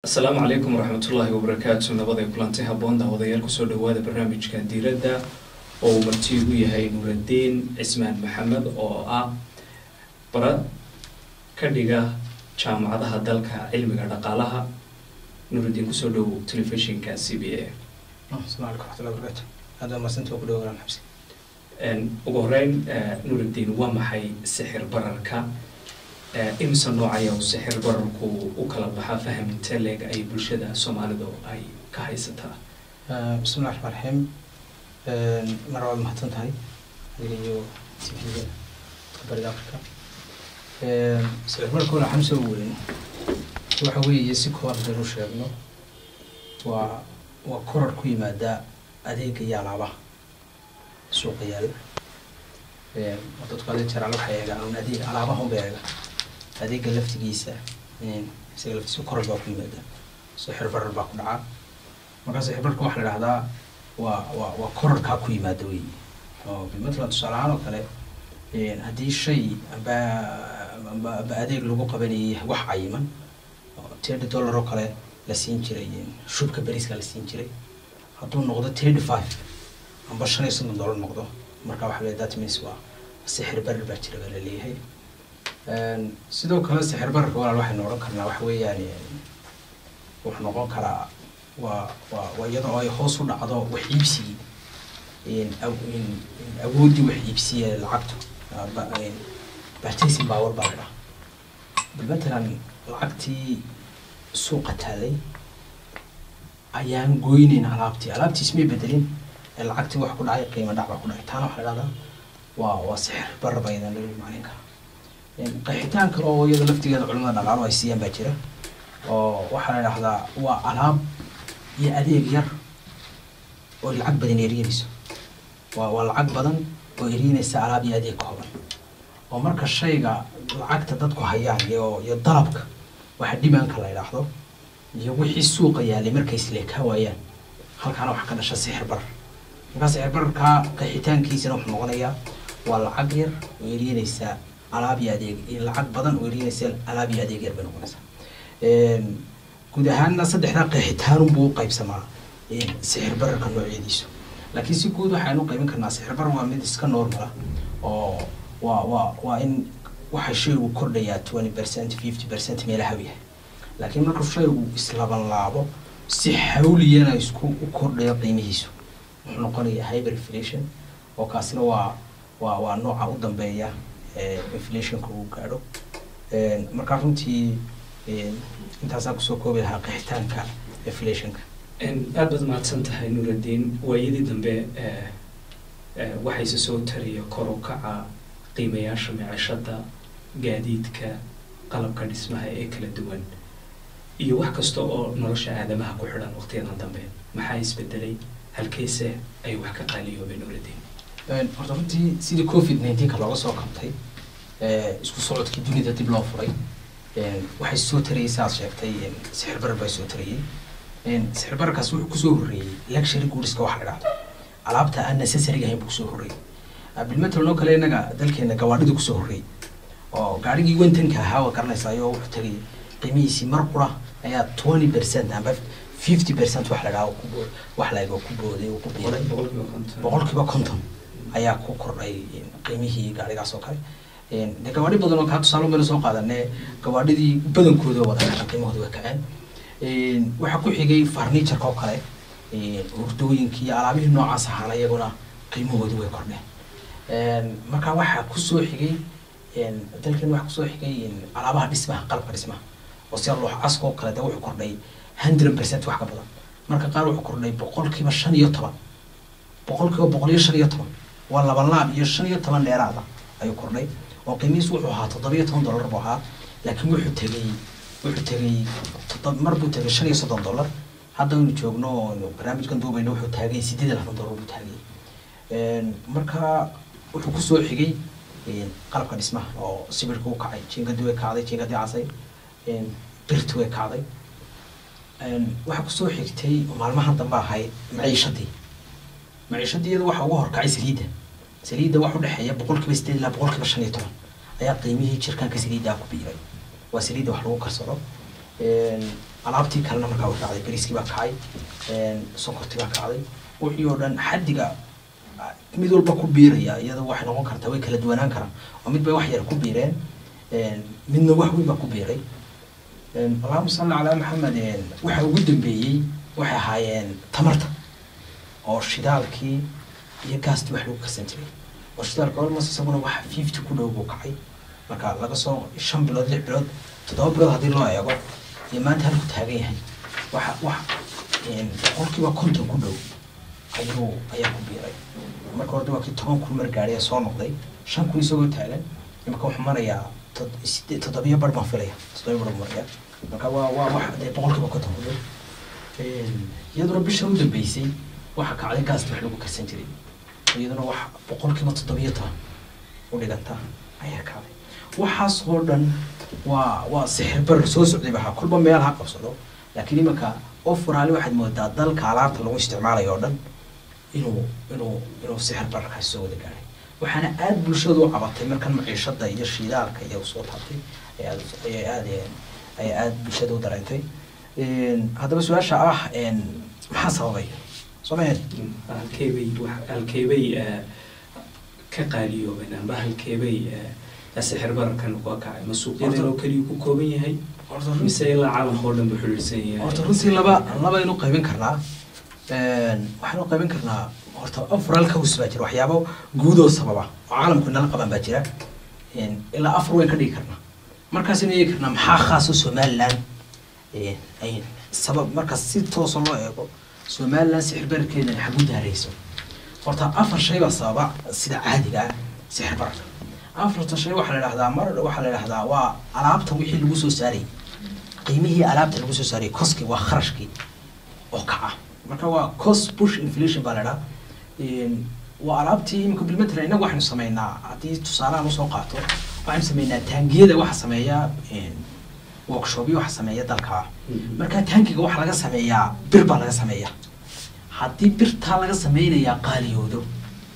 asalaamu calaykum waraxmatullaahi wabarakaatu nabaday kulanti habboon daawadayaal kusoo dhawaada barnaamijka diiradda oo uu marti igu yahay nuuraddiin cismaan maxamed oo ah barad ka dhiga jaamacadaha dalka cilmiga dhaqaalaha nuuraddiin kusoo dhowow telefishinka c b a asalaamu calaykum waraxmatullahi wabarakaatu aada mahadsantii waa ku dhawaanaan xabsi ugu horeyn nuuraddiin waa maxay sixir bararka imse nooc ayaa uu sixir bararku u kala baxaa fahaminte leeg ay bulshada soomaalidu ay ka haysataa bismillahi raxmaan raxiim mar waad mahadsan tahay adiga iyo tvga bariga africa sicir bararka wala waxaan soo weyn waxa weeye si kooban hadaynu sheegno waa waa korar ku yimaada adeega iyo alaabaha suuqa yaalla dadku adeeg jaraal waxay eegaan un adeeg alaabaha unba eega adeega laftigiisa isaga laftiisa korar baa ku yimaada sixir barar baa ku dhacaa markaa sixir bararka waxaa la idhahdaa waa waa waa korarkaa ku yimaada wey oo bilmatlan tusaale ahaan oo kale haddii shay amba amba amba adeeg lagu qabanayay wax cayiman thirty dollar oo kale la siin jiray shubka beriska la siin jiray hadduu noqdo thirty five amba shan iyo soddon dollar noqdo marka waxa la that means waa sixir barar baa jira baa la leeyahay sidoo kale sixir bararka walaal waxaynu odhan karnaa waxa weeyaan wuxuu noqon karaa waa waa waa iyadoo ay hoos u dhacdo wax iibsigii awooddii wax iibsiye lacagtu purchasing power baa la dhaha bal matalan lacagtii suuqa taalay ayaan goyneyn alaabtii alaabtii ismay bedelin ee lacagtii wax ku dhacay qiimo dhac baa ku dhacay taana waxaa la dhahdaa waa waa sixir barar baa idan lagu maclin karaa qeexitaan kale oo iyada laftigeeda culimada dhaqaalo ay siiyaan baa jira oo waxaa la idhahdaa waa alaab iyo adeeg yar oo lacag badan eriinayso waa waa lacag badan oo eriinaysa alaab iyo adeeg kooban oo marka shayga lacagta dadku hayaan iyo iyo dalabka waxa dhimaanka la idhaahdo iyo wixii suuqa yaalay markay isleekaa waayaan halkaana waxaa ka dhasha sixir barar markaa sixir bararkaa qeexitaankiisana wuxuu noqonayaa waa lacag yar oo eriinaysa alaab iyo adeeg lacag badan oo eriinaysa alaab iyo adeeg yar bay noqonaysaa guud ahaanna saddexdaa qeexitaanunbuu u qaybsamaa sixir bararka noocyadiisu laakiin si guud waxaynu qaybin karnaa sixir barar waa mid iska normala oo waa waa waa in waxa shaygu kordhayaa twenty percent fifty percent meelaha yahay laakiin markuu shaygu islaban laabo si xawliyana isku u kordhayo qiimihiisu wuxuu noqonayaa hyper inflation oo kaasina waa waa waa nooca u dambeeya inflationka uu gaadho markaa runtii intaasaan kusoo koobi lahaa qeexitaanka inflationka aad baad mahadsan tahay nuuraddiin waayadii dambe waxayse soo tariya kor u kaca qiimayaasha micishada gaadiidka qalabka dhismaha ee kala duwan iyo wax kasta oo nolosha aadamaha ku xidhan waqtiyadan dambe maxaa isbedelay halkeyse ay wax ka qaaliyoobeen nuuraddiin horta runtii sidii covid nineteenka looga soo kabtay isku socodkii dunida dib loo furay waxay soo tarayay saaad sheegtay sixir barar baa soo tarayay sixir bararkaas wuxuu kusoo horreeyey luxury goodiska waxa la dhahdo alaabta aan necessary ahayn buu kusoo horreeyey bilmetal oo kale innaga dalkeena gawaadhida kusoo horreeyey oo gaarigii wentanka ahaa waa garanaysaayoo wuxuu tagay qiimihiisii mar qura ayaa twenty percent amba fifty percent wax la dhaha wax la ego ku booday oo ku biiray boqolkiiba konton ayaa ku kordhay qiimihii gaarigaas oo kale de gawaadhi badan oo kaa tusaale meel soo qaadane gawaadhidii badankooda wada kaceen qiimahooda way kaceen waxaa ku xigay farniijarka oo kale hurdooyinkii iyo alaabihii noocaas ahaana iyaguna qiimahoodii way kordheen marka waxaa kusoo xigay dalkan waxaa kusoo xigay alaabaha dhismaha qalabka dhismaha oo sida loox caska oo kale de wuxuu kordhay hundred percent wax ka badan marka qaar wuxuu kordhay boqolkiiba shan iyo toban boqolkiiba boqol iyo shan iyo toban waa laba laab iyo shan iyo toban dheeraada ayuu kordhay oo qiimihiis wuxuu ahaa toddobiyo toban dollar buu ahaa laakiin wuxuu tegay wuxuu tegay mar buu tegay shan iyo soddon dollar hadda aynu joogno barnaamijkan duubayno wuxuu taagay sideed iyo labaatan dollar buu taagay marka wuxuu kusoo xigay qalabka dhismaha oo sibirka u kacay jiingadii way kacday jiingadii casay birti way kacday waxaa kusoo xigtay maalmahan dambe ahayd maciishadii maciishadii iyada waxa uga horkacay saliidda saliidda wax udhexeeya boqolkiiba sideed ilaa boqolkiiba shan iyo toban ayaa qiimihii jirkaanka saliiddaa ku biiray waa saliidda wax lagu karsado alaabtii kalena markaa u kacday bariiskii baa kacay sonkortii baa kacday wixii oo dhan xaddiga mid walba ku biiraya iyadoo waxay noqon kartaa way kala duwanaan karaan oo mid bay wax yar ku biireen midna wax weyn baa ku biiray allahuma salli calaa maxamed waxa ugu dambeeyey waxay ahaayeen tamarta oo shidaalkii iyo gaastii wax lagu karsan jiray oo shidaalka almost isaguna wax fifty ku dhow buu kacay marka laga soo shan bilood lix bilood toddoba bilood haddii loo eego iyo maanta halku taagan yahay waxa wax boqolkiiba konton ku dhow ayuu ayaa ku biiray marka hore waa kii toban kun mar gaadhay ee soo noqday shan kun isagoo taagan imaka wuxuu marayaa sidee toddobiyo bar baan filaya toddobiyo bar maraya marka waa waa wax dee boqolkiiba konton ku dhow iyaduna bisha u dambeysay waxa kacday gaasta wax lagu karsan jiray iyaduna wax boqolkiiba toddobiyo toban u dhiganta ayaa kacday waxaas oo dhan waa waa sixir bar soo socday baha kolba meel ha qabsado laakiin imanka ofuraali waxaad moodaa dalka alaabta lagu isticmaalayo oo dhan inuu inuu inuu sixir barkaasi soo wada gaadhay waxaana aada bulshadu u cabatay markan maciishada iyo shidaalka iyo soo taabtay ay aad ayay aad ay aada bulshada u dareentay haddaba su-aasha ah maxaa sababay soo maheen halkeebay wax halkeebay ka qaaliyoobeen amba halkeebay sixir bararkan uga kacay ma suuqyadan oo keliya ku kooban yahay mise ilaa caalamka oo dhan buu xidhiidhsan yahay horta runtii laba labaynu qaybin karnaa waxaynu qaybin karnaa horta afral kaws baa jira waxyaabo guudoo sababa oo caalamku inala qaban baa jira ilaa afar wayn ka dhigi karnaa markaasaynu eegi karnaa maxaa khaas oo somaliland ay sabab markaas si toosa loo eego somaliland sixir bararkeedan xagu daarayso horta afar shay baa sababa sida caadiga ah sixir bararka afarta shay waxaa la idhahdaa mar waxaa la idhahdaa waa alaabta wixii lagu soo saarayay qiimihii alaabta lagu soo saarayay koskii waa kharashkii oo kaca marka waa cost push inflation baa la idhaha waa alaabtii imika bilmatala innagu waxaynu sameynaa haddii tusaalahan usoo qaato waxaynu sameynaa taangiyada waxa sameeya workshopyo waxa sameeya dalka marka taangiga waxa laga sameeyaa bir baa laga sameeyaa haddii birtaa laga sameynayaa qaaliyoodo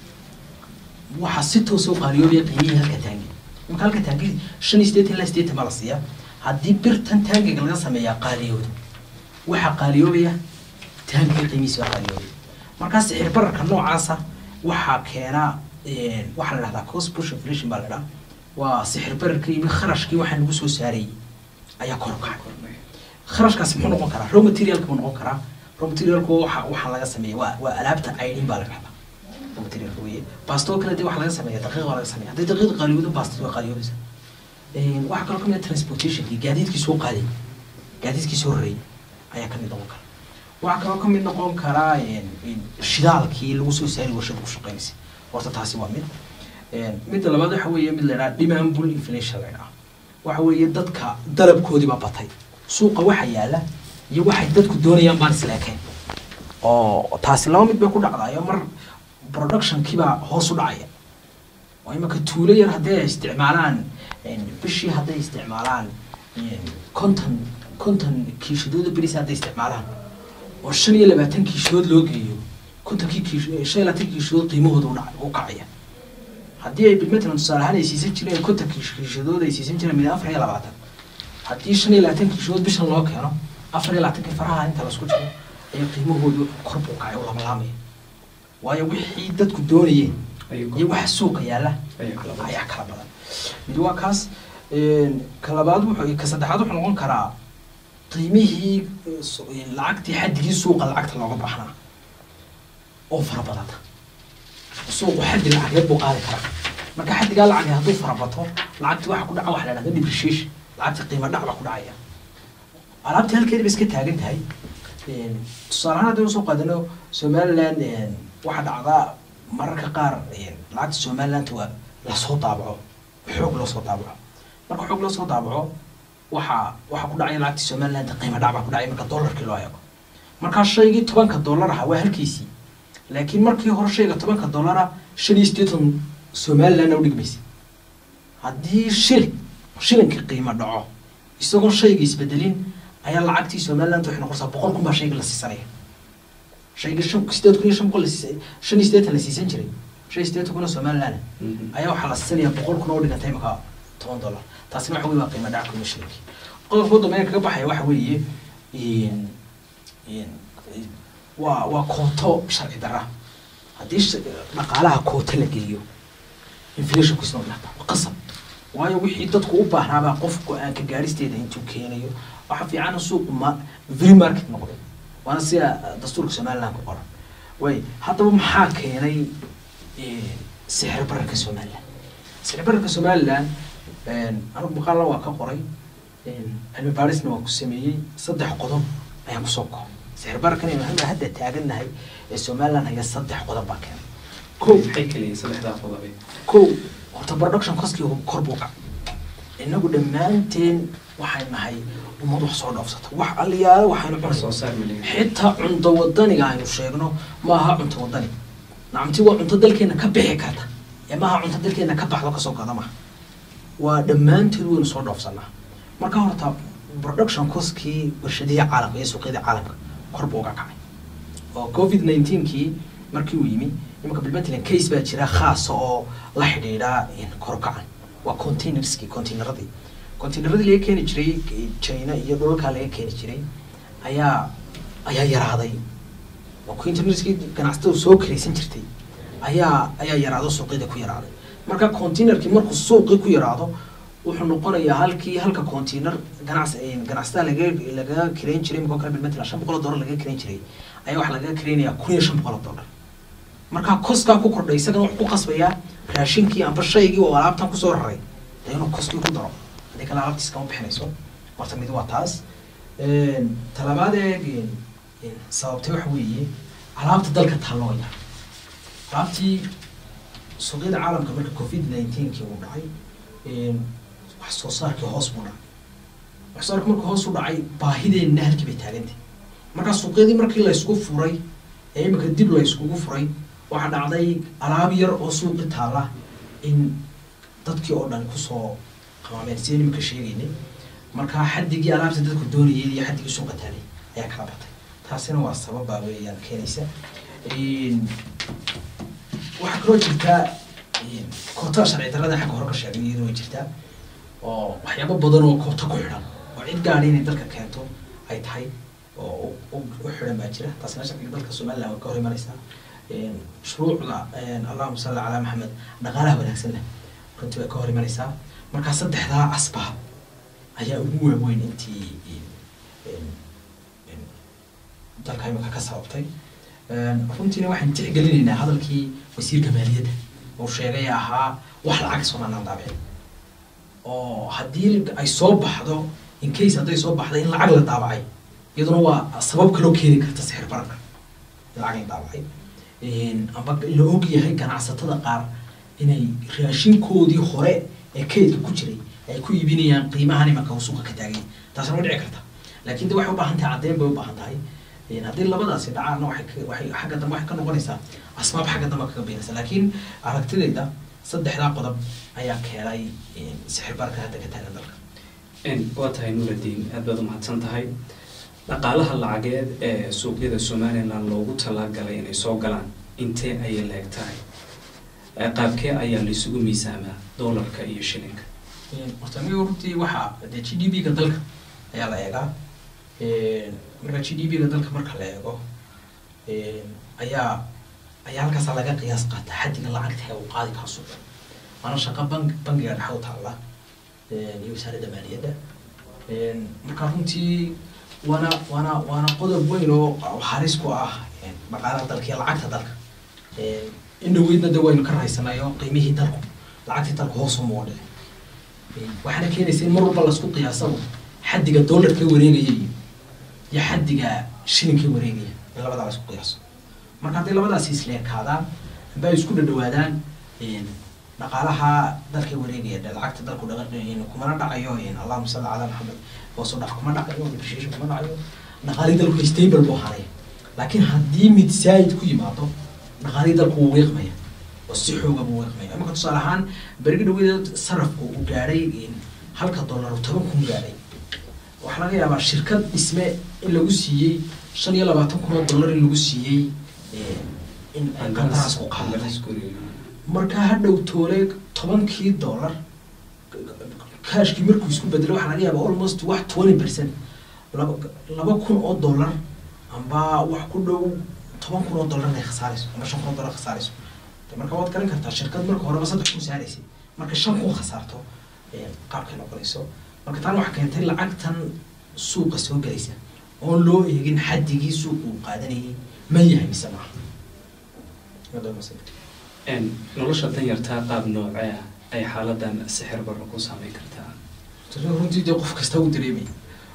waxaa si toosa u qaaliyoobaya qiimihii halka taangi imika halka taangi shan iyo sideetan ilaa sideetan baa la siiyaa haddii birtan taangiga laga sameeyaa qaaliyoodo waxaa qaaliyoobaya taangiga qiimihiisa baa qaaliyoobaya markaa sixir bararka noocaasa waxaa keena waxaa la dhahdaa cost push inflation baa la dhaha waa sixir bararka iyo kharashkii waxaa lagu soo saarayay ayaa kor u kacay kharashkaasi muxuu noqon karaa raw materialka buu noqon karaa raw materialku waxa waxaa laga sameeya waa waa alaabta aydhin baa la dhahdaa raw materialka weye baastoo kale dee waxaa laga sameeya daqiiq baa laga sameya hadday daqiiq qaaliyoodo baastad waa qaaliyoobaysa waxaa kaloo kamid ah transportationkii gaadiidkii soo qaaday gaadiidkii soo rarayay ayaa kamid noqon kara waxaa kaloo kamid noqon karaa shidaalkii lagu soo saari warshada ku shaqeynaysa horta taasi waa mid midda labaad waxa weeye mid la idhaha demand bull inflation la idhaha waxa weeye dadka dalabkoodii baa batay suuqa waxa yaala iyo waxay dadku doonayaan baan isleekeen oo taasi laba mid bay ku dhacdayo mar productionkiibaa hoos u dhacaya oo imaka tuulo yar hadday isticmaalaan bishii hadday isticmaalaan konton konton kiishadooda beris hadday isticmaalaan oo shan iyo labaatan kiishadood loo geeyo kontonkii kiish shan iyo labaatan kiishadood qiimahooda udhac u kacaya haddii ay bilmatalan tusaale ahaan ay siisan jireen konton kiishadood ay siisan jireen mid afar iyo labaatan haddii shan iyo labaatan kiishadood bishan loo keeno afar iyo labaatankii faraha inta lasku jiro ayaa qiimahoodu kor buu kacay u lamalaamaya waayo wixii dadku doonayeen iyo waxa suuqa yaalla ayaa kala badan mid waa kaas ka labaad wuxuu ka saddexaad wuxuu noqon karaa qiimihii lacagtii xaddigii suuqa lacagta looga baahnaa oo fara badata suuqu xaddi lacageed buu qaadi karaa marka xaddigaa lacagee hadduu farabato lacagti waxa ku dhaca waxa la dhahda depreciation lacagti qiimo dhac baa ku dhacaya alaabtii halkeedi ba iska taagan tahay tusaale ahaan haddii usoo qaadano somaliland waxaa dhacdaa mararka qaar lacagta somaliland waa lasoo daabaco xoog loo soo daabaco marka xoog loo soo daabaco waxaa waxaa ku dhacaya lacagtii somaliland qiimo dhac baa ku dhacay marka dollarkii loo eego markaa shaygii tobanka dollar aha waa halkiisii laakiin markii hore shayga tobanka dollara shan iyo siddeetan somaliland u dhigmaysa haddii shilin shilinkii qiimo dhaco isagoo shayga isbedelin ayaa lacagtii somaliland waxay noqonaysaa boqol kun baa shayga la siisanaya shayga shan sideed kun iyo shan boqol shan iyo siddeetan la siisan jiray shan iyo siddeetan kun oo somaliland ayaa waxaa la siisanaya boqol kun oo dhigantay imaka toban dollar taasina waxa weye waa qiimo dhaca kuma shilinkii qodobka dambe kaga baxaya waxa weeye in- in- waa waa kooto sharci darra haddii sh- dhaqaalaha kooto la geliyo inflationku isna waa waa qasab waayo wixii dadku u baahnaabaa qof go-aanka gaaristeeda intuu keenayo waxa fiican suuqu ma free market noqdo waana sida dastuurka somaliland ku qoran way haddaba maxaa keenay eh, sixir bararka somaliland sixir bararka somaliland anigu maqaalna waa ka qoray cilmi baarisna waa ku sameeyey saddex qodob ayaan kusoo koobay sixir bararkan aynu hadda hadda taagannahay ee somaliland haya saddex qodob baa keenay kow maxay keliya saddexdaa qodobe kow horta production coskii kor buu kacay inagu dhammaanteen waxay nahay ummad wax soo dhoofsata wax aliyaale waxaynu wax soo cunaysa saar malin xitaa cunto wadaniga aynu sheegno ma aha cunto wadani nacamti waa cunto dalkeena ka bixi karta ee maaha cunto dalkeena ka baxdo kasoo gada maha waa dhammaanteed waynu soo dhoofsanaa marka horta production coskii warshadihii caalamka iyo suuqyadii caalamka kor buu uga kacay oo covid 19kii markii uu yimi imanka bilmatalan case baa jira khaasa oo la xidhiidha korkacan waa containerskii containeradii containeradii laga keeni jiray china iyo dhulalkaa laga keeni jiray ayaa ayaa yaraaday oo containerskii ganacsatada soo karaysan jirtay ayaa ayaa yaraado suuqyada ku yaraaday marka containerkii markuu suuqii ku yaraado wuxuu noqonayaa halkii halka container ganacs ganacsatada laga laga kirayn jiray iminka oo kale bilmatalan shan boqol oo dollar laga kirayn jiray ayaa waxaa laga kiraynayaa kun iyo shan boqol oo dollar marka koskaa ku kordhay isagana wuxuu ku qasbayaa raashinkii amba shaygii oo alaabtan kusoo raray dee inuu koskii ku daro haddii kale alaabtiis kama bixinayso horta mid waa taas talabaad eeg sababtay waxa weeye alaabta dalka taalloo yar alaabtii suuqyada caalamka marka covid nineteenkii uu dhacay wax soo saarkii hoos buu dhacay wax soo saarkii markuu hoos u dhacay baahideenna halkii bay taagantay marka suuqyadii markii la isku furay ee imika dib la iskugu furay waxaa dhacday alaab yar oo suuqi taala in dadkii oo dhan kusoo qamaameen sideen imika sheegaynay marka xaddigii alaabta dadku doonayay iyo xaddigii suuqa taalay ayaa kala batay taasina waa sababaa weeyaan keenaysa waxaa kaloo jirtaa kootada sharci darrada xagga hore ka sheegay iyaduna way jirtaa oo waxyaabo badan oo koota ku xidhan oo cid gaadhi inay dalka keento ay tahay oo u u xidhan baa jira taasina sharciga dalka somaliland way ka hor imanaysaa shuruucda allahuma salli calaa maxamed dhaqaalaha wanaagsan leh runtii way ka hor imanaysaa marka saddexdaa asbaab ayaa ugu waaweyn intii dalka imika ka sababtay runtiina waxaan tixgelinaynaa hadalkii wasiirka maaliyadda uu sheegay ahaa wax lacag somaliland daabicin oo haddii ay soo baxdo in case hadday soo baxdo in lacag la daabacay iyaduna waa sabab kaloo keeni karta sixir bararka in lacag la daabacay amba la og yahay ganacsatada qaar inay raashinkoodii hore ee kaydka ku jiray ay ku iibinayaan qiimahan imanka uu suuqa ka taagay taasna way dhici karta laakiin de waxay u baahan tahay caddeyn bay u baahan tahay haddii labadaasi dhacaanna waxay ka- waxay xagga dambe waxay ka noqonaysaa asbaab xagga dambe kaga beenaysa laakiin aragtidayda saddexdaa qodob ayaa keenay sixir bararka hadda ka taagan dalka waa tahay nuuraddiin aad baad umahadsan tahay dhaqaalaha lacageed ee suuqyada somaliland loogu talagalay inay soo galaan intee ayay leeg tahay Ee, qaabkee ayaa laisugu miisaamaa doolarka iyo shilinka horta aniga runtii waxaa dee g d p-ga dalka ayaa la eegaa marka g d p-ga dalka marka la eego ayaa ayaa halkaasa laga qiyaas qaata xaddiga lacagta ee uu qaadi karo suuqa waana shaqo bank bangiga dhexe u taalla iyo wasaaradda maaliyadda marka runtii waana waana waana qodob weyn oo halis ku ah dhaqaalaha dalka iyo lacagta dalka in dhaweydna de waynu ka rahaysanayo qiimihii dalku lacagtii dalku hoos uma dhici waxaana keenaysa in mar walba lasku qiyaasabo xaddiga doolarka wareegaya iyo iyo xaddiga shilinka wareegaya in labadaa lasku qiyaaso marka hadday labadaasi isleekaadaan amba ay isku dhadhawaadaan dhaqaalaha dalka wareegaya de lacagta dalku dhaqa kumana dhacayo allahuma salli calaa maxamed hoos u dhac kuma dhacayo depreciation kuma dhacayo dhaqaalii dalku stable buu ahaanaya laakiin haddii mid saayid ku yimaado dhaqaalii dalku wuu wiiqmaya oo si xooga buu wiiqmaya imika tusaale ahaan berigi dhaweeda sarafku uu gaadhay halka dollar uu toban kun gaadhay waxaa laga yaabaa shirkad dhisme in lagu siiyey shan iyo labaatan kun oo dollar in lagu siiyey in qandaraas ku qaadatay markaa hadhow toole tobankii dollar kaashkii markuu isku bedelo waxaa laga yaabaa almost wax twenty percent laba laba kun oo dollar amba wax ku dhow toban kun oo dollar inay khasaarayso amba shan kun oo dollar khasaarayso de marka waad garan kartaa shirkad marka horeba saddex kun saaraysay marka shan kun khasaarto ee, qaabkay noqonayso marka tan waxaa keentay lacagtan suuqa soo gelaysa oon loo eegin xaddigii suuqa uu qaadanayay ma yahay mise maaha Waddo mas'ala. Een, nolosha danyartaa qaab noocee ah ay xaaladan sixir barra ku saameyn kartaa Tani runtii dee qof kasta uu dareemay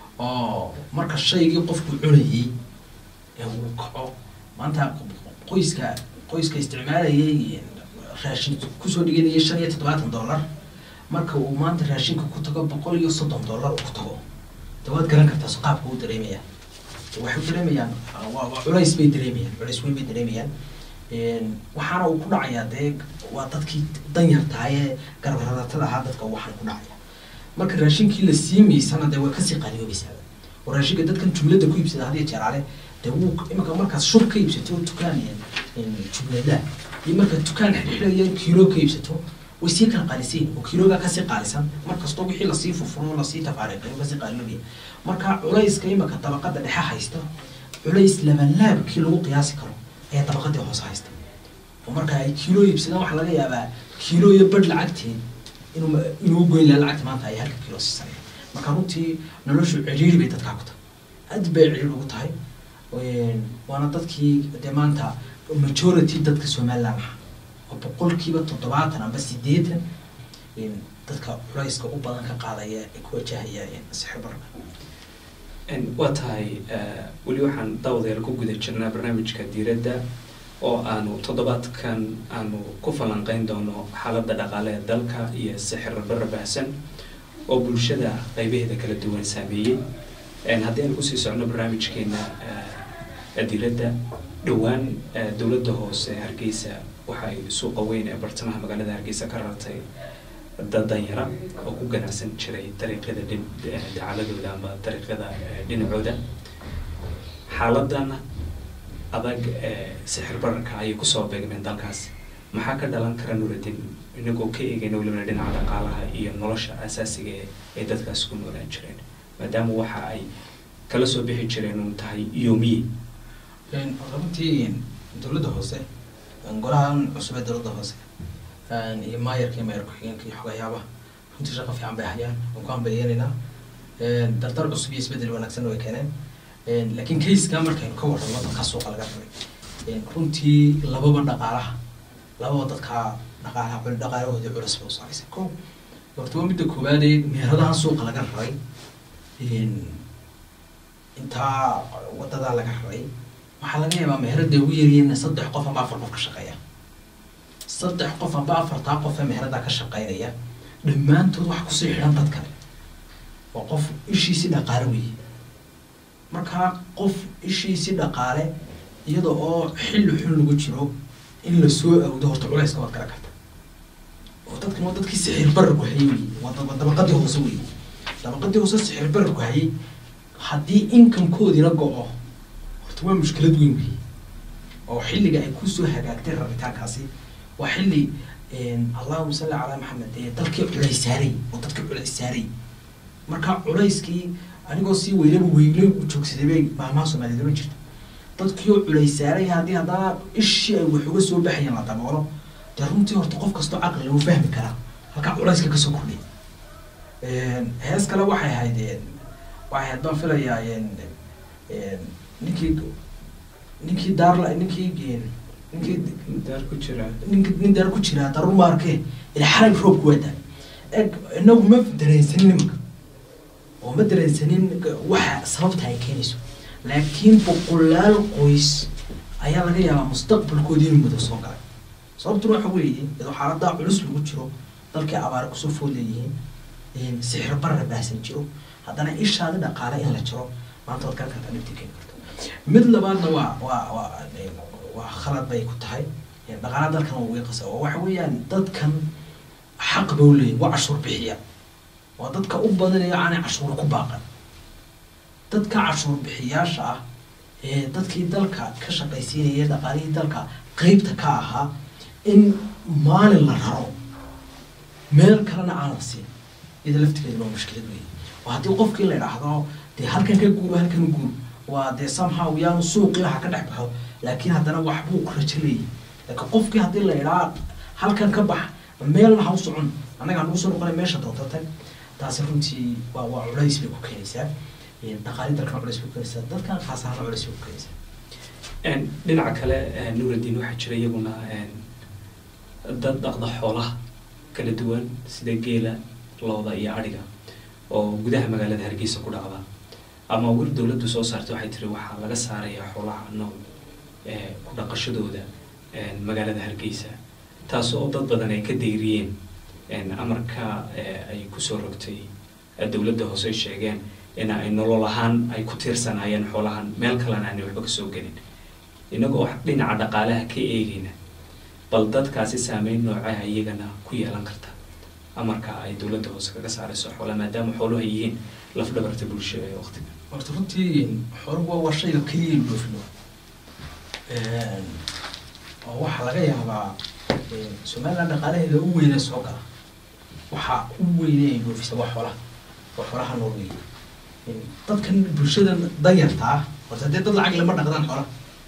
oo marka shaygii qofku cunayay ee uu kaco maanta qoyska qoyska isticmaalayay raashin kusoo dhiganayay shan iyo toddobaatan dollar marka uu maanta raashinka ku tago boqol iyo soddon dollar uu ku tago de waad garan kartaa so qaabka uu dareemaya waxay dareemayaan waa waa culays bay dareemayaan culays weyn bay dareemayaan Een, waxaana uu ku dhacayaa dee waa dadkii danyartaayee garbaradatada ahaa dadka waxaan ku dhacaya marka raashinkii la siimaysana dee way kasii qaaliyoobaysaa oo raashinka dadkan jumlada ku iibsada hadiyo jeeraale dee wuu imika markaad shur ka iibsato dukaan jumlada iyo markaad dukaan xidhxidhaya kiilo ka iibsato way sii kala qaalisayin oo kiiloogaa kasii qaalisan markastoo wixii lasii furfuro lasii tafaariiqayo kasii qaaliloobaya marka culayska imika dabaqada dhexe haysta culays labalaabkii lagu qiyaasi karo ayaa dabaqadii hoose haysta oo marka ay kiilo iibsadaan waxaa laga yaabaa kiilo iyo badh lacagteed inuu inuu goyn lahaa lacagta maanta ay halka kiilo siisanaya marka runtii noloshu ciriiri bay dadkaa ku tahay aad bay ciriiri ugu tahay Een, waana dadkii dee maanta majority dadka somaliland ah oo boqolkiiba toddobaatan amba sideetan een, dadka culayska u badan ka qaadaya ee ku wajahaya een, sixir bararka Een, waa tahay eh, weli waxaan daawadayaal ku guda jirnaa barnaamijka diiradda oo aanu toddobaadkan aanu ku falanqeyn doono xaaladda dhaqaale ee dalka iyo sixir barra baahsan oo bulshada qaybaheeda kala duwan saameeyey Een, haddii aan kusii socno barnaamijkeena eh, diiradda dhowaan eh, dowladda hoose ee hargeysa waxay suuqa weyn ee bartamaha magaalada hargeysa ka rartay dad danyara oo ku ganacsan jiray dariiqyada dhin eh, dacaladooda ama dariiqyada eh, dhinacooda xaaladan adag ee sixir bararka ayay kusoo beegmeen dalkaas maxaa ka dhalan kara nuradin inagoo ka eegayna welibana dhinaca dhaqaalaha iyo nolosha asaasiga ee ay dadkaas ku noolaan jireen maadaama waxa ay kala soo bixi jireen uun tahay yoomiye Een, runtii dowladda hoose een, golahan cusub ee dowladda hoose een, iyo maayarka iyo maayar ku-xigeenka iyo xogayaabaha runtii shaqo fiican bay hayaan waan ku hambalyeelaynaa Een, dardar cusub iyo isbeddel wanaagsan way keeneen Een, laakiin kayskaa markaynu ka warramo dadka suuqa laga rabay Een, runtii lababa dhaqaalaha lababa dadka dhaqaalaha cul dhaqaalahoodii culus bay u saaraysa ko horta waa midda koowaadee meheradahan suuqa laga rabay Een, intaa wadadaa laga rabay waxaa laga yaabaa meherada ugu yaryihiin saddex qof amba afar qof ka shaqeeya saddex qof amba afartaa qof ee meherada ka shaqeynaya dhammaantood wax kusii xidhan dad kale waa qof ishiisi dhaqaale weeye markaa qof ishiisi dhaqaale iyada oo xilli xun lagu jiro in lasoo awdo horta culayska waad kala karta oo dadkan waa dadkii sixir bararku hayay weeye waa dab- dabaqadii hoose weeye dabaqadii hoose sixir bararku hayay haddii inkamkoodiina go-o horta waa mushkilad weyn weeye oo xilliga ay kusoo hagaagtay rabitaankaasi waa xilli een, allahuma salli calaa maxamed ee dalkii culays saaray oo dadkii culays saaray marka culayskii anigoo si weylaba weyle u joogsaday bay maamaha soomaaliyeed oran jirta dadkii oo culays saaray haddii haddana ishii ay wax uga soo baxayeen la daboolo dee runtii horta qof kastoo caqli lagu fahmi karaa halkaa culayska kasoo kordhay Een, hees kale waxay ahayd een, waxay ahayd baan filayaa een, een, ninkii ninkii daarla ninkii een, ninkii daar ku jira ninki nin daar ku jiraa darur maarke ila xalay roobku waa daay eg inagu ma dareensanin nimanka oo ma dareensanin waxa sababta ay keenayso laakiin boqolaal qoys ayaa laga yaabaa mustaqbalkoodii inuu mudo soo galay sababtuna waxa weeye iyadoo xaaladaa culus lagu jiro dalkii abaare kusoo food leeyihiin een, sixir barra baahsan jiro haddana ishaada dhaqaale in la jiro maanta waad garan kartaa dhibtii keeni karto mid labaadna waa waa waa een, waa khalad bay ku tahay een, dhaqaalaha dalkan waa wiiqasa oo waxa weeyaan dadkan xaq ba u leeyihin waa cashuur bixiya waa dadka u badanaya aanay cashuur ku baaqan dadka cashuur bixiyaasha ah ee dadkii dalka ka shaqaysiinaya dhaqaalihii dalka qeybta ka ahaa in maalin la raro meel kalena aan la siin iyada laftigeeda waa mushkilad weeye oo haddii qofkii la idhaahdo dee halkan ka guuro halkan u guur waa dee somehow yaanu suuqii waxa ka dhex baxo laakiin haddana waxbuu ku rajo leeyahy laakiin qofkii haddii la idhaa halkan ka bax meelna ha u socon annaga nagu soo noqonay meesha doonta tag taasi runtii waa waa culays bay ku keenaysaa dhaqaali dalkana culays bay ku keenaysaa dadkan khaas ahaan culays bay ku keenaysaa dhinaca kale nuuraddiin waxaa jira iyaguna dad dhaqda xoolaha kala duwan sida geela looda iyo adhiga oo gudaha magaalada hargeysa ku dhacda ama wir dowladdu soo saartay waxay tiri waxaa laga saarayaa xoolaha nool ku dhaqashadooda magaalada hargeysa taas oo dad badan ay ka dayriyeen amarka ay kusoo rogtay dowladda hoose ay sheegeen in ay nolol ahaan ay ku tiirsanaayeen xoolahan meel kalena aanay waxba kasoo gelin inagoo dhinaca dhaqaalaha ka eegayna bal dadkaasi saameyn noocaha iyagana ku yeelan karta amarka ay dowladda hoose kaga saarayso xoolaha maadaama xooluhu ay yihiin lafdhabarta bulshada ee waqtiga horta runtii xooluhu waa shayga keliya in dhoofino oo waxaa laga yaabaa somaliland dhaqaalaheeda u weyne soo gala waxaa u weyne ay dhoofisa waa xoolaha waa xoolaha nool weeye dadkan bulshadan danyarta ah horta dee dad lacag lama dhaqdaan xoolaha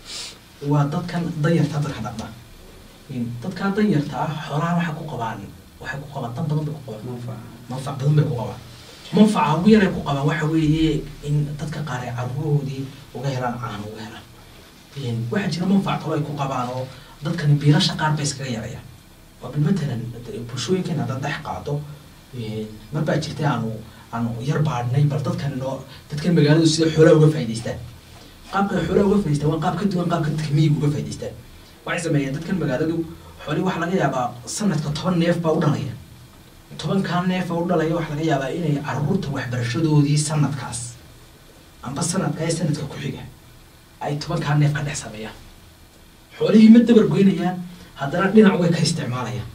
waa dadkan danyarta dadka dhaqda dadkaa danyarta ah xoolaha waxay ku qabaan waxay ku qabaan dan badan bay ku qabaan manfac badan bay ku qabaan manfaca ugu yaray ku qabaan waxa weeye in dadka qaar ay carruurahoodii uga helaan caano uga helaan waxaa jira manfac kalo ay ku qabaan oo dadkani biilasha qaar bay iskaga yarayaan waa bil matalan bulshooyinkan haddaad dhex qaado mar baa jirtay aanu aanu yar baadhnay bal dadkan noo dadkan magaaladu sida xoolaha uga faa'idaystaan qaabka ay xoolaha uga faa'idaystaan waa qaab ka duwan qaabka dadka miyiga uga faa'idaystaan waxay sameeyeen dadkan magaaladu xoolii waxaa laga yaabaa sanadka toban neef baa u dhalaya tobankaa neef oo u dhalaya waxaa laga yaabaa inay carruurta waxbarashadoodii sanadkaas amba sanadka ee sanadka ku xiga ay tobankaa neef ka dhex sameeyaan xoolihii ma dabar goynayaan haddana dhinac way ka isticmaalayaan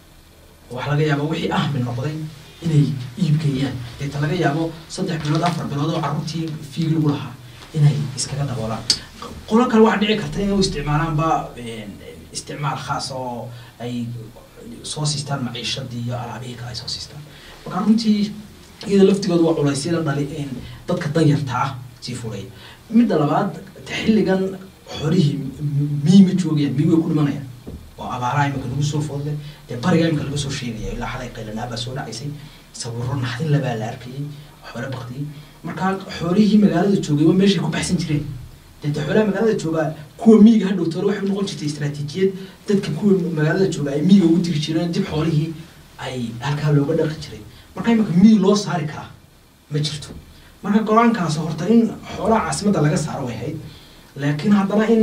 waxaa laga yaabaa wixii ahmi noqday inay iibgeeyaan deeta laga yaabo saddex bilood afar bilood oo carruurtii fiig lagu lahaa inay iskaga daboolaan qolo kale waxaa dhici karta inay u isticmaalaanba isticmaal khaas oo ay soo siistaan maciishadii iyo alaabihii kale ay soo siistaan marka runtii iyada laftigooda waa culaysyada dhali dadka danyarta ah sii fulay midda labaad xilligan xoolihii miyi ma joogayaan miyi way ku dhimanayaan oo abaaraha imika lagu soo foodle dee bariga imika laga soo sheegaya ilaa xalay qaylanaabaa soo dhacaysay sawiro naxdin labaa la arkayay xoolo baktiyay marka xoolihii magaalada joogay waa meeshay ku baxsan jireen dee xoolaha magaalada joogaa kuwa miyiga ha dhowtoole waxay noqon jirtay istaraatiijiyad dadka kuwa magaalada jooga ay miyiga ugu diri jireen dib xoolihii ay halkaa looga dhaqi jiray marka imika miyi loo saari karaa ma jirto marka go-aankaas horta in xoolaha caasimadda laga saaro way ahayd laakiin haddana in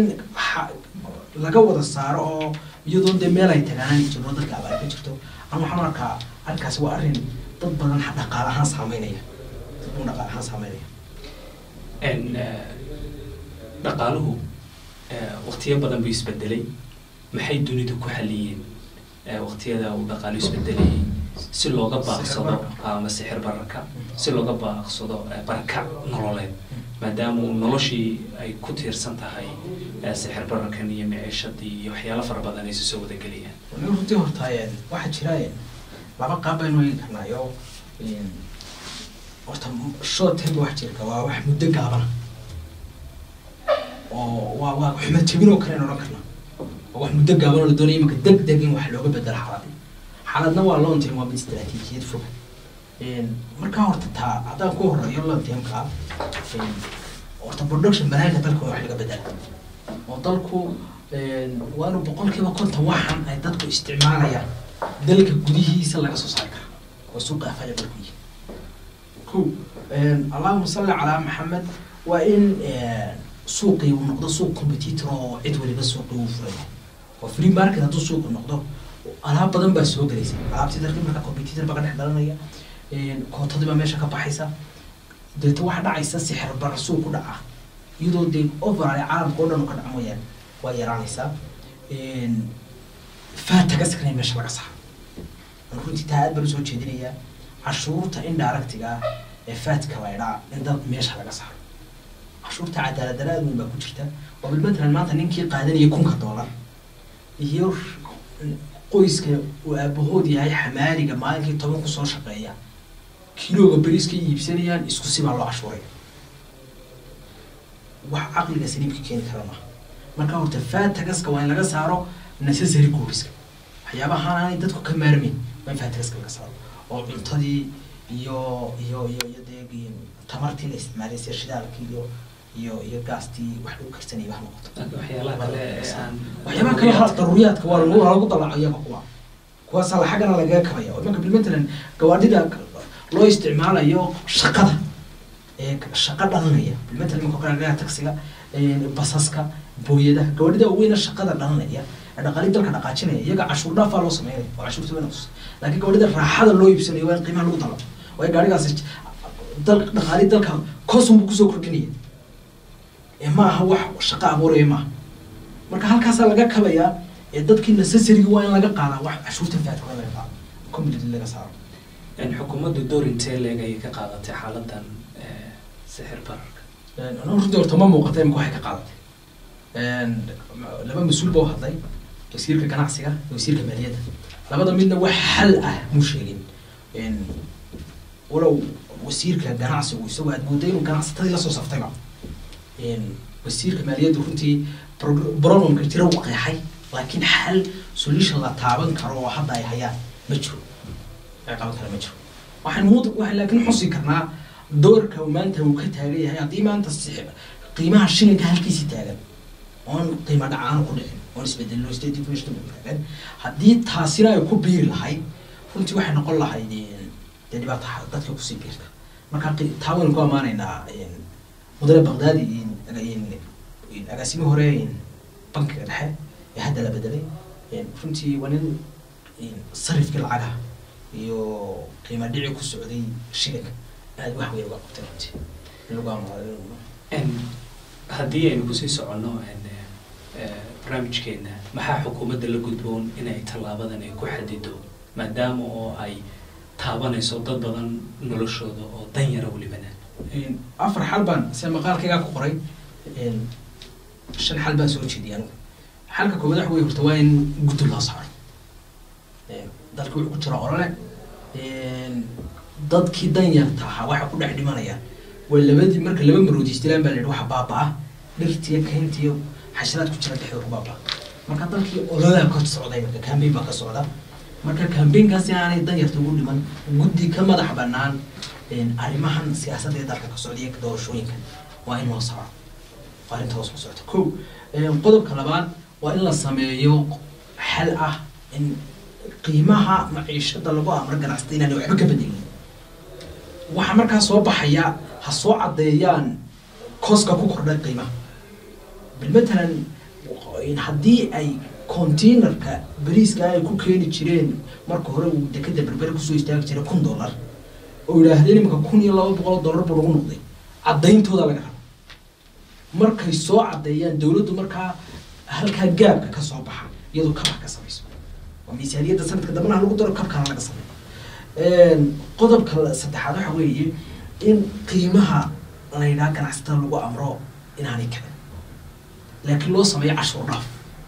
laga wada saaro oo iyadoo dee meel ay tagaan jirno dadka abaar ka jirto ama waxaan arkaa arrinkaasi waa arrin dad badan dhaqaale ahaan saameynaya dad badan dhaqaale ahaan saameynaya dhaqaaluhu waqtiyo badan buu isbedelay maxay dunidu ku xaliyeen waqtiyada uu dhaqaalu isbedelayay si looga baaqsado ama sixir bararka si looga baaqsado barakac nololeed maadaama uu noloshii ay ku tiirsan tahay sixir bararkan iyo maciishadii iyo waxyaalo fara badan ay si soo wadagelayaan runtii horta waxaa jira laba qaab baynu eegi karnaayo horta short term wax jirka waa wax muddo gaabana oo waa waa xumo jebin oo kale aan odhan karna oo wax muddo gaaban oo la doonaya imanka deg deg in wax looga bedelo xaaladii xaaladna waa long term waa mid istaraatiijiyad fog markaa horta taa haddaan ku horeeyo long termka horta production banaanka dalka waa wax laga bedela oo dalku waa inuu boqolkiiba konton waxan ay dadku isticmaalayaan dalka gudihiisa laga soo saari karaa oo suuqa afaya dalku yihi ko allahuma salli calaa maxamed waa in suuqii uu noqdo suuq competitor oo cid waliba suuqii uu furaya oo free market hadduu suuqi noqdo alaab badan baa soo gelaysa alaabtii dalka marka competitor baa ka dhex dhalanaya kootadii baa meesha ka baxaysa deeta waxaa dhacaysa sixir bara suuq ku dhaca iyadoo dee overall caalamka oo dhan u ka dhaca mooyaane waa yaraanaysaa faatagaskana meesha laga saaro runtii taa aad baan usoo jeedinayaa cashuurta indirectiga ah ee faatka laydhaa in dad meesha laga saaro cashuurta cadaalad dara aad weyn baa ku jirta oo bilmatalan maanta ninkii qaadanaya kunka doolar iyo qoyska uu aabahood yahay xamaaliga maalinkii toban kusoo shaqeeya kilooga beriska iibsanayaan isku sibaa loo cashuuray wax caqliga saliimka keeni kara maaha marka horta fatagaska waa in laga saaro necessary goodiska waxyaabahaan aanay dadku ka maarmin waa in fatagaska laga saaro oo cuntadii iyo iyo iyo iyo dee tamartii la isticmaalay sida shidaalkii iyo iyo iyo gaastii wax lagu karsanayay wax noqoto waxyaalaha kale ee aan waxyaabaha kale ha daruuriyaadka waa lagu waa lagu dalaco iyaga kuwa kuwaasa la xaggana lagaga kabaya oo imanka bilmatalan gawaadhida loo isticmaalayo shaqada ee shaqo dhalanaya bilmatalan imanka kale gaariga taksiga basaska booyadaha gawaadhida weyna shaqada dhalanaya ee dhaqaali dalka dhaqaajinaya iyaga cashuur dhaafaa loo sameynaya oo cashuurta wayna kus laakiin gawaadhida raaxada loo iibsanayo waa in qiimaha lagu dalaco waayo gaarigaasi dal dhaqaali dalka kosun buu kusoo kordhinaya ee ma aha wax shaqo abuuraya maaha marka halkaasaa laga kabayaa ee dadkii necessarygii waa in laga qaadaa wax cashuurta faadka waa in laga qaado community laga saaro xukuumaddu door intee leeg ayay ka qaadatay xaaladan eh, sixir bararka anuu runtii horta ma muuqata imika waxay ka qaadatay laba mas-uul baa u hadlay wasiirka ganacsiga iyo wasiirka maaliyadda labada midna wax xal ah muu sheegin walow wasiirka ganacsigu isagoo aad mooday inuu ganacsatadii lasoo saftayba wasiirka maaliyaddu runtii pro- problemka jira uu qeexay laakiin xal solution la taaban karo oo hadda ay hayaan ma jiro ay qaban kara ma jiro waxaan mud waxaan laakiin xusi karnaa doorka uu maanta uu ka taagan yahay haddii maanta si- qiimaha shilinka halkiisii taagan oon qiimo dhacaan ku dhicin oon isbedelno state deflation u taagan haddii taasina ay ku biiri lahayd runtii waxay noqon lahayd een, dee dhibaata xa- dadka kusii biirta marka qi- taa waynu ku ammaanaynaa een, mudane baqdaadi een, een, een, agaasimo hore een, bankiga dhexe ee hadda la bedelay een, runtii waa nin een, sarifkii lacagaha iyo qiimo dhici ku socday shilinka aad wax weyn uga qabtay runtii in lagu ammaano En haddii aynu kusii soconno en, eh, barnaamijkeena maxaa xukuumadda la gudboon inay tallaabadan ay ku xadido maadaama oo ay taabanayso dad badan noloshooda oo dan yara welibana Een, afar xal baan sida maqaalkaygaa ku qoray een, shan xal baan soo jeediyay anigu xalka koowaad waxa wey horta waa in guddi loo saaro Een, dalka wuxuu ku jira olole een, dadkii danyarta ahaa waxa ku dhex dhimanaya waa labadii marka laba maroodi isdilaan baa la yidhi waxa baabaa dhirtiyo kayntiyo xasharaad ku jira dhexdooda ku baabaa marka dalkii ololaa ka socday marka kambeyn baa ka socda marka kambeynkaas inaanay danyarta ugu dhiman guddi ka madax banaan een, arrimahan siyaasadda ee dalka ka socda iyo doorashooyinkan waa in loo saaro waa arrinta hoos ku socota ko een, qodobka labaad waa in la sameeyo xal ah in qiimaha maciishada lagu amro ganacsatada inaanay waxba ka bedelin waxaa markaa soo baxaya ha soo caddeeyaan koska ku kordhay qiimaha bilmatalan in haddii ay containerka bariiska ay ku keeni jireen marka hore uu dekada berbere kusoo istaagi jiray kun dollar oo yidhaahdeen iminka kun iyo laba boqol oo dollar buu lagu noqday caddayntooda laga rabo markay soo caddeeyaan dowladdu markaa halkaa gaabka ka soo baxa iyadoo kabax ka samayso waa miisaaniyadda sanadka dambana ha lagu daro kabkana laga sameeyo Een, qodobka saddexaad waxa weeye in qiimaha la yidhaha ganacsatada lagu amro inaanay kicin laakiin loo sameeyo cashuur dhaaf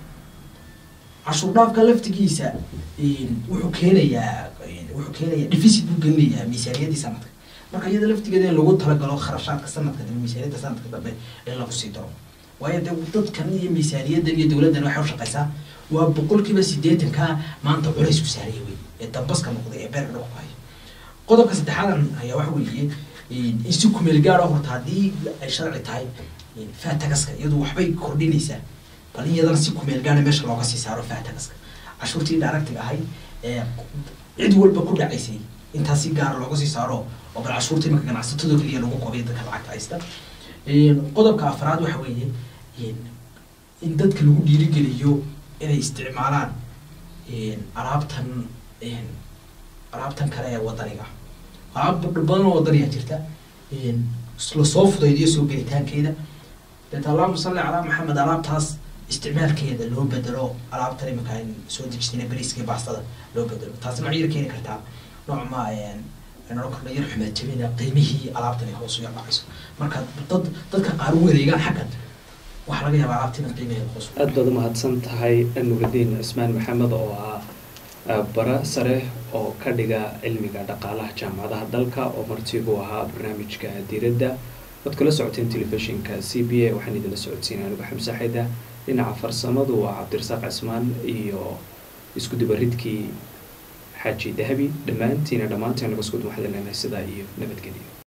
cashuur dhaafka laftigiisa een, wuxuu keenayaa een, wuxuu keenayaa deficit buu gelinayaa miisaaniyaddii sanadka marka iyada laftigeeda in lagu talagalo kharashaadka sanadka dambe miisaaniyadda sanadka dambe in lagu sii daro waayo dee dadkan iyo miisaaniyaddan iyo dowladdan waxay u shaqaysaa waa boqolkiiba siddeetanka maanta culays ku saaraya wey ee dambaska noqday ee beerka dhulku haya qodobka saddexaadan ayaa waxa weeye in si kumeel gaar ah horta haddii ay sharci tahay faatagaska iyadu waxbay kordhinaysaa bal in iyadana si kumeel gaara meesha looga sii saaro faatagaska cashuurtii dhaaragtiga ahayd ee cid walba ku dhacaysay intaas si gaara looga sii saaro oo bal cashuurta imanka ganacsatadoo keliya lagu qobiyo dadka lacagta haysta qodobka afraad waxa weeye in dadka lagu dhiirigeliyo inay isticmaalaan alaabtan alaabtan kale ee wadaniga alaab badan oo wadaniga jirta lasoo fudaydiyo soo gelitaankeeda deet allahuma salli calaa maxamed alaabtaas isticmaalkeeda loo bedelo alaabtan iminka aan soo dejisina bariiska iyo baastada loo bedelo taasi nooc yar keeni kartaa nooc ma nolol kordha yar xumaad jabina qiimihii alaabtan ay hoos u yarbacayso marka dad dadka qaar u wareegaan xaggan waxaa laga yaabaa alaabta in qiimaheeda hoos aad baad umahadsan tahay nurudiin cismaan maxamed oo ah bara sare oo ka dhiga cilmiga dhaqaalaha jaamacadaha dalka oo martigu ahaa barnaamijka diiradda waad kula socoteen telefishinka c b a waxaan idinla socodsiinay anigu xamse xayda dhinaca farsamadu waa cabdirasaaq cismaan iyo isku dubaridkii xaaji dahabi dhammaantiina dhammaanteen naga isku dumaxda leenahay sidaa iyo nabadgelyo